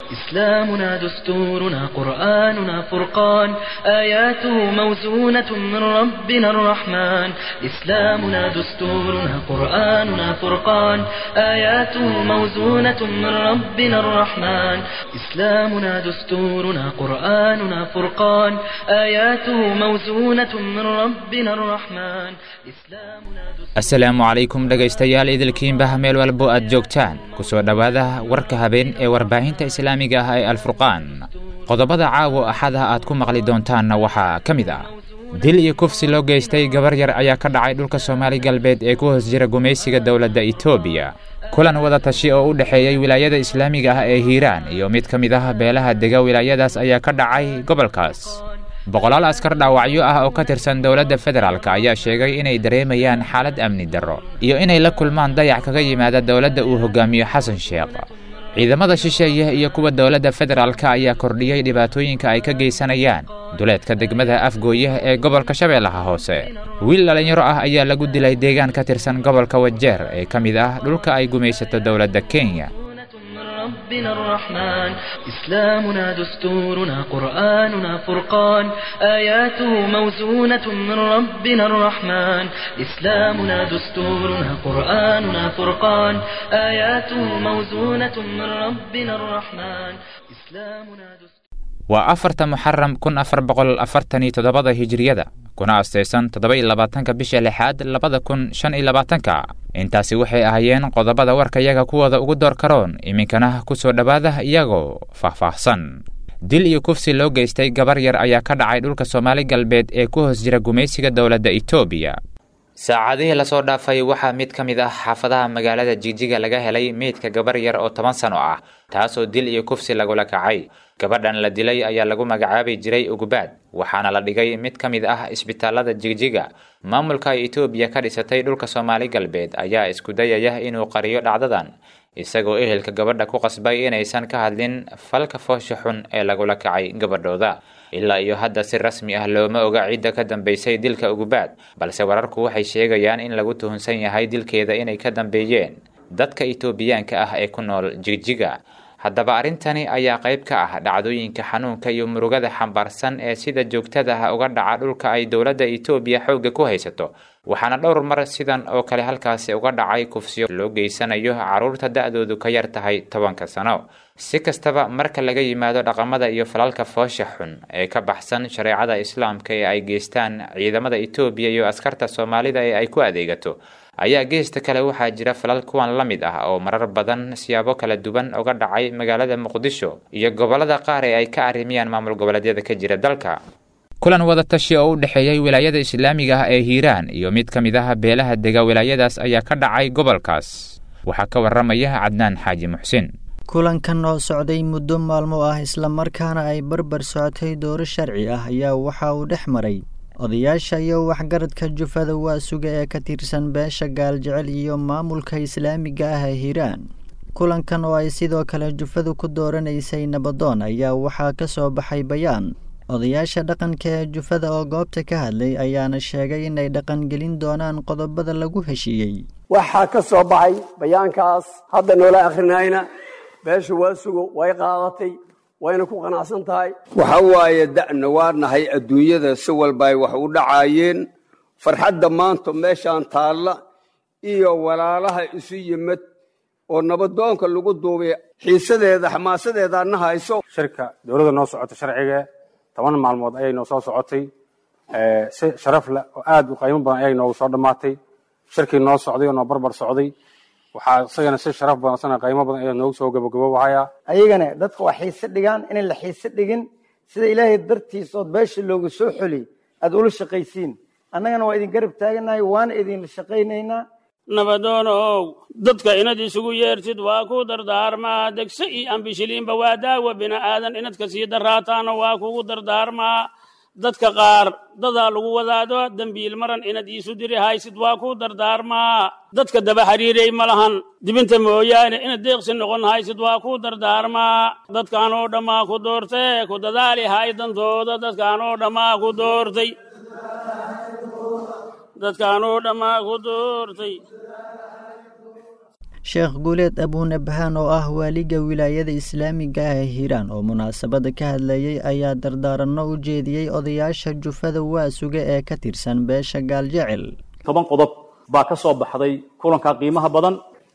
إسلامنا دستورنا قرآننا فرقان آياته موزونة من ربنا الرحمن إسلامنا دستورنا قرآننا فرقان آياته موزونة من ربنا الرحمن إسلامنا دستورنا قرآننا فرقان آياته موزونة من ربنا الرحمن إسلامنا asalaamu calaykum dhegaystayaal idilkiinbaha meel walbo aad joogtaan ku soo dhowaada warka habeen ee warbaahinta islaamiga ah ee alfurqaan qodobada caawo axada aad ku maqli doontaanna waxaa ka mid ah dil iyo kufsi loo geystay gabar yar ayaa ka dhacay dhulka soomaali galbeed ee ku hoos jira gumaysiga dowladda etoobiya kulan wada tashi oo u dhexeeyey wilaayada islaamiga ah ee hiiraan iyo mid ka mid ah beelaha dega wilaayadaas ayaa ka dhacay gobolkaas boqolaal askar dhaawacyo ah oo ka tirsan dowladda federaalk ayaa sheegay inay dareemayaan xaalad amni darro iyo inay la kulmaan dayac kaga yimaada dowladda uu hogaamiyo xasan sheekh ciidamada shisheeye iyo kuwa dowladda federaalk ayaa kordhiyey dhibaatooyinka ay ka geysanayaan duleedka degmada afgooye ee gobolka shabeellaha hoose wiil dhallinyaro ah ayaa lagu dilay deegaan ka tirsan gobolka wajeer ee ka mid ah dhulka ay gumaysato dowladda kenya ربنا الرحمن إسلامنا دستورنا قرآننا فرقان آياته موزونة من ربنا الرحمن إسلامنا دستورنا قرآننا فرقان آياته موزونة من ربنا الرحمن إسلامنا دستورنا waa afarta muxaram kun afar boqol afartan iyo toddobada hijiriyada kuna astaysan toddoba iyo labaatanka bisha lixaad labada kun shan iyo labaatanka intaasi waxay ahaayeen qodobada warkayaga kuwooda ugu door karoon iminkana ku soo dhowaada iyagoo faahfaahsan dil iyo kufsi loo geystay gabar yar ayaa ka dhacay dhulka soomaali galbeed ee ku hoos jira gumaysiga dowladda etoobiya saacadihii lasoo dhaafay waxaa mid ka mid ah xaafadaha magaalada jigjiga laga helay meydka gabar yar oo toban sano ah taasoo dil iyo kufsi lagula kacay gabadhan la dilay ayaa lagu magacaabi jiray ugubaad waxaana la dhigay mid ka mid ah isbitaalada jigjiga maamulka ay etoobiya ka dhisatay dhulka soomaali galbeed ayaa isku dayaya inuu qariyo dhacdadan isagoo ehelka gabadha ku qasbay inaysan ka hadlin falka foosha xun ee lagula kacay gabadhooda ilaa iyo hadda si rasmi ah looma oga cidda ka dambeysay dilka ugubaad balse wararku waxay sheegayaan in lagu tuhunsan yahay dilkeeda inay ka dambeeyeen dadka etoobiyaanka ah ee ku nool jigjiga haddaba arrintani ayaa qayb ka ah dhacdooyinka xanuunka iyo murugada xambaarsan ee sida joogtada ah uga dhaca dhulka ay dowladda etoobiya xoogga ku haysato waxaana dhowr mar sidan oo kale halkaasi uga dhacay kufsiyo loo geysanayo carruurta da-doodu ka yar tahay tobanka sano si kastaba marka laga yimaado dhaqamada iyo falalka foosha xun ee ka baxsan shareecada islaamka ee ay geystaan ciidamada etoobiya iyo askarta soomaalida ee ay ku adeegato ayaa geesta kale waxaa jira falal kuwan la mid ah oo marar badan siyaabo kala duwan uga dhacay magaalada muqdisho iyo gobolada qaar ee ay ka arrimiyaan maamul goboleedyada ka jira dalka kulan wada tashi oo u dhexeeyey wilaayada islaamiga ah ee hiiraan iyo mid ka mid ah beelaha dega wilaayadaas ayaa ka dhacay gobolkaas waxaa ka waramaya cadnaan xaaji muxsin kulankan oo socday muddo maalmo ah islamarkaana ay barbar socotay dooro sharci ah ayaa waxa uu dhex maray odayaasha iyo waxgaradka jufada waasuga ee ka tirsan beesha gaaljecel iyo maamulka islaamiga ah ee hiiraan kulankan oo ay sidoo kale jufadu ku dooranaysay nabadoon ayaa waxaa ka soo baxay bayaan odayaasha dhaqanka ee jufada oo goobta ka hadlay ayaana sheegay inay dhaqangelin doonaan qodobada lagu heshiiyey waxaa ka soo baxay bayaankaas hadda noola akhrinayna beesha waasugo way qaadatay wayna ku qanacsan tahay waxa waaye da'na waa nahay adduunyada si walba ay wax u dhacaayeen farxadda maanta meeshaan taalla iyo walaalaha isu yimid oo nabadoonka lagu duubay xiisadeeda xamaasadeeda adna hayso shirka dowladda noo socota sharciga toban maalmood ayay noo soo socotay si sharaf leh oo aad u qiimo badan ayay noogu soo dhammaatay shirkii noo socday oo noo barbar socday waxaa isagana si sharaf badan isagana qiimo badan ayaa noogu soo gabagaboobahaya ayagana dadka waa xiise dhigaan inay la xiise dhigin sida ilaahay dartiis ood beesha looga soo xoli aad ula shaqaysiin annagana waa idin garab taaganahay waana idinla shaqaynaynaa nabadoonow dadka inad isugu yeertid waa ku dardaarmaa degse iyo ambishiliinba waa daawa bini'aadan inadka sii daraataana waa kugu dardaarmaa dadka qaar dadaa lagu wadaado dembiil maran inad iisu diri haysid waa ku dardaarmaa dadka daba xiriiray ma lahan dibinta mooyaane inad deeqsi noqon haysid waa ku dardaarmaa dadkaanoo dhammaa ku doortee ku dadaali hay dantooda dadkaanoo dhammaa ku doortay dadkaanoo dhammaa ku doortay sheekh guuleed abuunabhaan oo ah waaliga wilaayada islaamiga ah ee hiiraan oo munaasabada ka hadlayey ayaa dardaaranno u jeediyey odayaasha jufada waasuga ee ka tirsan beesha gaaljecel toban qodob baa ka soo baxday kulanka qiimaha badan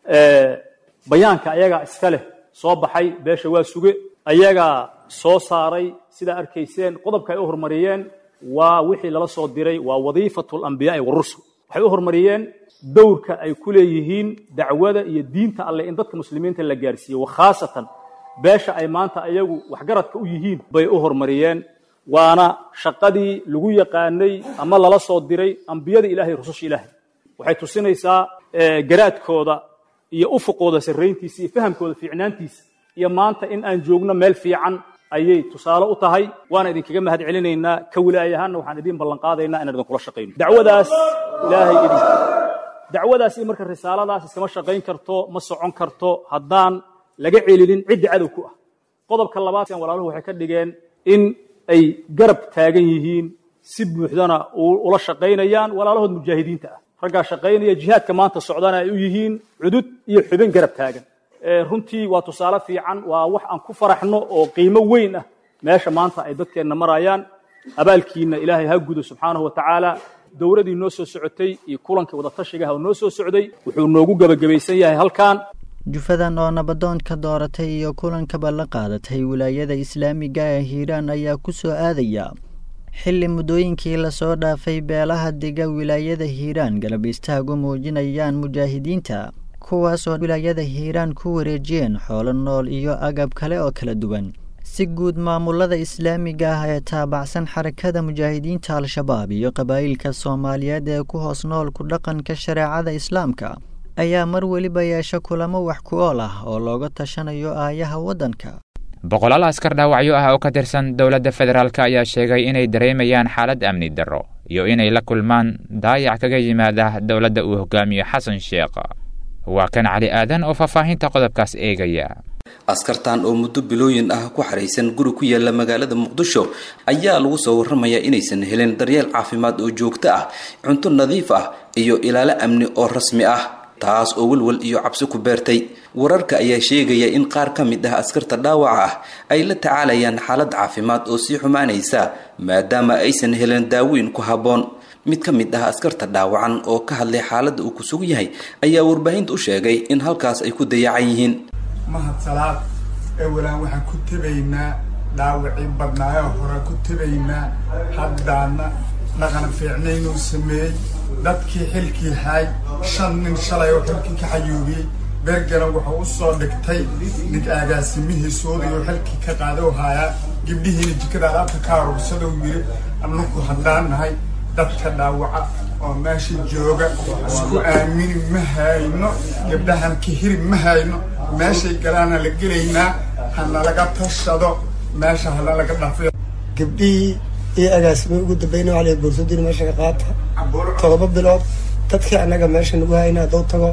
bayaanka ayagaa iska leh soo baxay beesha waasuge ayagaa soo saaray sidaa arkayseen qodobka ay u horumariyeen waa wixii lala soo diray waa wadiifatu alambiyaai warusul waxay u horumariyeen dowrka ay ku leeyihiin dacwada iyo diinta alleh in dadka muslimiinta la gaarsiiyo wakhaasatan beesha ay maanta ayagu waxgaradka u yihiin bay u horumariyeen waana shaqadii lagu yaqaanay ama lala soo diray ambiyada ilahay rususha ilaahay waxay tusinaysaa garaadkooda iyo ufuqooda sarrayntiisa iyo fahamkooda fiicnaantiisa iyo maanta in aan joogno meel fiican ayay tusaale u tahay waana idinkaga mahad celinaynaa ka wilaayahaanna waxaan idin ballan qaadaynaa inaan idinkula shaqayno dacwadaas ilaahay idin dacwadaas iyo marka risaaladaas iskama shaqayn karto ma socon karto haddaan laga celinin cidda cadow ku ah qodobka labaad walaaluhu waxay ka dhigeen in ay garab taagan yihiin si buuxdana ula shaqaynayaan walaalahood mujaahidiinta ah raggaa shaqaynaya jihaadka maanta socdana ay u yihiin cudud iyo xubin garab taagan runtii waa tusaale fiican waa wax aan ku faraxno oo qiimo weyn ah meesha maanta ay dadkeenna marayaan abaalkiina ilaahay ha gudo subxaanahu wa tacaala dowladii noo soo socotay iyo kulankii wadatashigaha oo noo soo socday wuxuu noogu gebagabaysan yahay halkan jufadan oo nabadoonka dooratay iyo kulankaba la qaadatay wilaayada islaamiga ee hiiraan ayaa ku soo aadaya xilli muddooyinkii lasoo dhaafay beelaha dega wilaayada hiiraan galab istaagu muujinayaan mujaahidiinta kuwaasoo wilaayada hiiraan ku wareejiyeen xoolo nool iyo agab kale oo kala duwan si guud maamulada islaamiga ah ee taabacsan xarakada mujaahidiinta al-shabaab iyo qabaa'ilka soomaaliyeed ee ku hoos nool ku dhaqanka shareecada islaamka ayaa mar weliba yeesha kulamo wax ku ool ah oo looga tashanayo aayaha waddanka boqolaal askar dhaawacyo ah oo ka tirsan dowladda federaalk ayaa sheegay inay dareemayaan xaalad amni darro iyo inay la kulmaan daayac kaga yimaada dowladda uu hogaamiyo xasan sheekh waa kan cali aadan oo faahfaahinta qodobkaas eegaya askartan oo muddo bilooyin ah ku xaraysan guri ku yaala magaalada muqdisho ayaa lagu soo warramayaa inaysan helin daryeel caafimaad oo joogto ah cunto nadiif ah iyo ilaalo amni oo rasmi ah taas oo welwel iyo cabsi ku beertay wararka ayaa sheegaya in qaar ka mid ah askarta dhaawaca ah ay la tacaalayaan xaalad caafimaad oo sii xumaanaysa maadaama aysan helin daaweyn ku habboon mid ka mid ah askarta dhaawacan oo ka hadlay xaaladda uu ku sug yahay ayaa warbaahinta u sheegay in halkaas ay ku dayacan yihiin mahad salaad ee walaan waxaan ku tebaynaa dhaawacii badnaayoo hore ku tebaynaa haddaana dhaqan fiicnaynuu sameeyey dadkii xilkii haay shan nin shalay oo xilkii ka xayuubiyey beergana wuxuu u soo dhigtay nig agaasimihiisoodayoo xilkii ka qaada u haayaa gibdhihiina jikada alaabta ka aruursadou yiri annaku haddaan nahay dadka dhaawaca oo meesha jooga isku aamini ma hayno gabdhahan kahiri ma hayno meeshay galaana la gelaynaa hana laga tashado meesha hala laga dhafiyo gabdhihii iyo agaasimay ugu dambeyn waa boorsadiina meesha ka qaata todoba bilood dadkii annaga meesha nagu hayna hadduu tago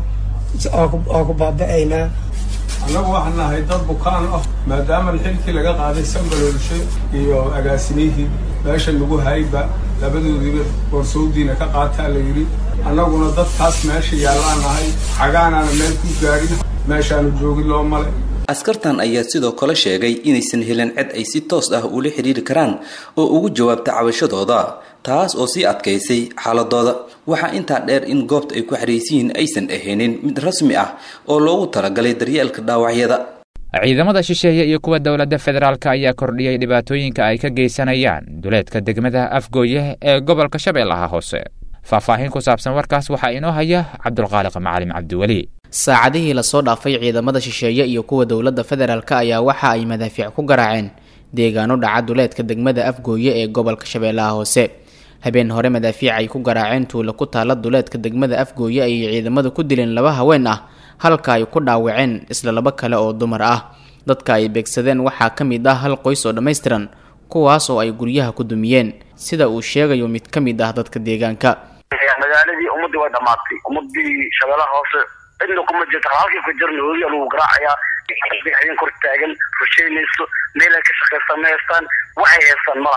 waa ku baaba'aynaa annagu waxaan nahay dad bukaan ah maadaama xilkii laga qaaday sanbalolshe iyo agaasimihii meesha lagu hayba labadoodiiba boorsowdiina ka qaataa la yidhi annaguna dadkaas meesha yaallaan nahay xagaanaana meel ku gaadhin meeshaanu joogin loo male askartan ayaa sidoo kale sheegay inaysan helin cid ay si toos ah ula xidhiiri karaan oo ugu jawaabta cabashadooda taas oo sii adkaysay xaaladooda waxaa intaa dheer in goobta ay ku xaraysiyiin aysan ahaynin mid rasmi ah oo loogu talagalay daryeelka dhaawacyada ciidamada shisheeye iyo kuwa dowladda federaalk ayaa kordhiyey dhibaatooyinka ay ka geysanayaan duleedka degmada afgooye ee gobolka shabeellaha hoose faahfaahin ku saabsan warkaas waxaa inoo haya cabdulqaaliq macalim cabdiweli saacadihii lasoo dhaafay ciidamada shisheeye iyo kuwa dowladda federaalk ayaa waxa ay madaafiic ku garaaceen deegaano dhaca duleedka degmada afgooye ee gobolka shabeellaha hoose habeen hore madaafiic ay ku garaaceen tuulo ku taala duleedka degmada afgooye ayay ciidamadu ku dileen laba haween ah halka ay ku dhaawaceen isla laba kale oo dumar ah dadka ay beegsadeen waxaa ka mid ah hal qoys oo dhammaystiran kuwaas oo ay guryaha ku dumiyeen sida uu sheegayo mid ka mid ah dadka deegaanka magaaladii ummadii way dhamaatay ummadii shabeellaha hoose cidna kuma jirto halkii ku jirna hooya lagu garaacayaa idin kor taagan rusheynayso meel ay ka shaqaysan ma haystaan waxay haystaan ma lahan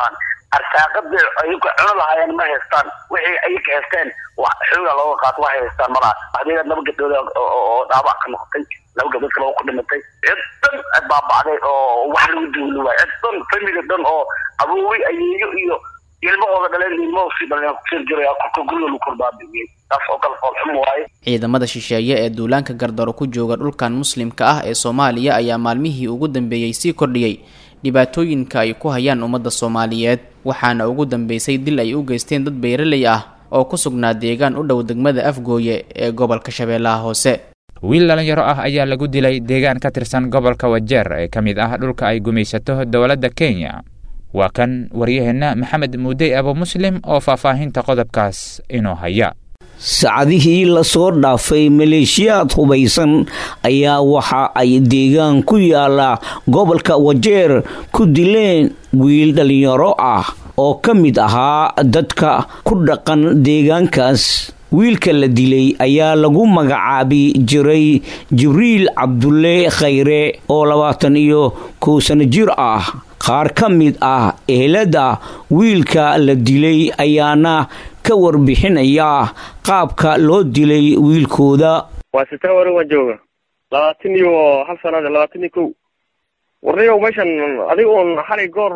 arsaaqadii ayaga cuno lahaayeen ma haystaan wixii ayaga haysteen xooga looga qaato waxay haystaan malaha waxdeeda laba gabdhood oo dhaabac ka noqotay laba gabdhood kale oo ku dhimatay cid dhan baabacday oo wax lagu duuli waay cid dhan family dhan oo aboowi ayeeyo iyo ilmahooda dhaleen ilmahoo sii dhaleen kusir jiraya korka guriga lagu korbaabiiyey taas oo kale foolxum waaye ciidamada shisheeye ee duulaanka gardaro ku jooga dhulkan muslimka ah ee soomaaliya ayaa maalmihii ugu dambeeyey sii kordhiyey dhibaatooyinka ay ku hayaan ummadda soomaaliyeed waxaana ugu dambeysay dil ay u geysteen dad beeraley ah oo ku sugnaa deegaan u dhow degmada afgooye ee gobolka shabeellaha hoose wiil dhalinyaro ah ayaa lagu dilay deegaan ka tirsan gobolka wajeer ee ka mid ah dhulka ay gumaysato dowladda kenya waa kan waryaheenna maxamed muudey abu muslim oo faahfaahinta qodobkaas inoo haya saacadihii lasoo dhaafay maleeshiyaad hubaysan ayaa waxa ay deegaan ku yaala gobolka wajeer ku dileen wiil dhallinyaro ah oo ka mid ahaa dadka ku dhaqan deegaankaas wiilka la dilay ayaa lagu magacaabi jiray jibriil cabdulle khayre oo labaatan iyo kow sano jir ah qaar ka mid ah ehelada wiilka la dilay ayaana ka warbixinaya qaabka loo dilay wiilkooda waa sitaa warin waan jooga labaatan iyo hal sanada labaatan iyo kow warniyow meeshan adiga uun xalay goor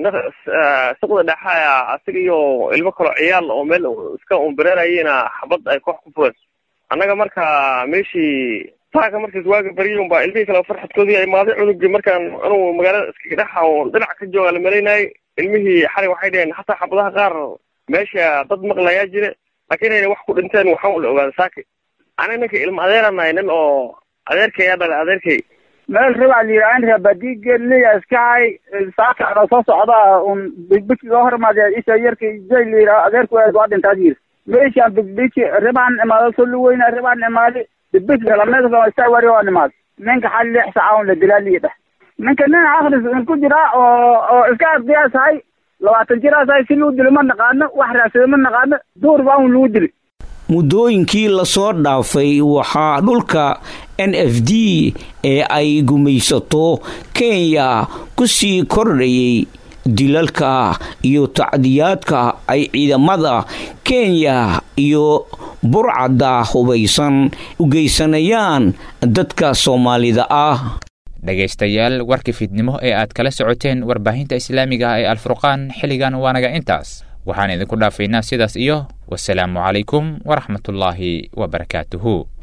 suqda dhexaya asiga iyo ilmo kaloo ciyaal oo meel iska unbareerayena xabad ay koox ku fureen annaga marka meeshii taaka markaas waaga baryay unbaa ilmihii kale farxadkoodii ay imaaday cunugii markaan anugu magaalada iskaga dhexa oo dhinac ka jooga la malaynayay ilmihii xalay waxay dheheen hataa xabadaha qaar meesha dad maqlayaa jire laakiin inayna wax ku dhinteen waxaan la ogaada saaki aniga ninka ilma adeeranahay nin oo adeerkay aa dhalay adeerkay meel rabaa la yidhaha in rabadiigeliya iskahay saaka anoo soo socda un bigbigi ga hormaadee isha yarka jay la yidhaha adeerku waa dhintaad yiri meeshaan bigbigi ribaan imaado soo luweyna ribaan imaadi bigbigi lameedka istaa wari oo imaad ninka xal lix saaca un la dilaa liidha ninka nin akris un ku jira oo oo iska ardiyaasahay labaatan jiraasahay si luu dilo ma naqaano wax raadsado ma naqaano duur baa un lagu dili muddooyinkii lasoo dhaafay waxaa dhulka n f d ee ay gumaysato kenya ku sii kordhayay dilalka iyo tacdiyaadka ay ciidamada kenya iyo burcadda hubaysan u geysanayaan dadka soomaalida ah dhegaystayaal warkii fiidnimo ee aad kala socoteen warbaahinta islaamiga ah ee alfurqaan xilligan waanaga intaas waxaan idinku dhaafaynaa sidaas iyo wasalaamu calaykum waraxmatullaahi wabarakaatuhu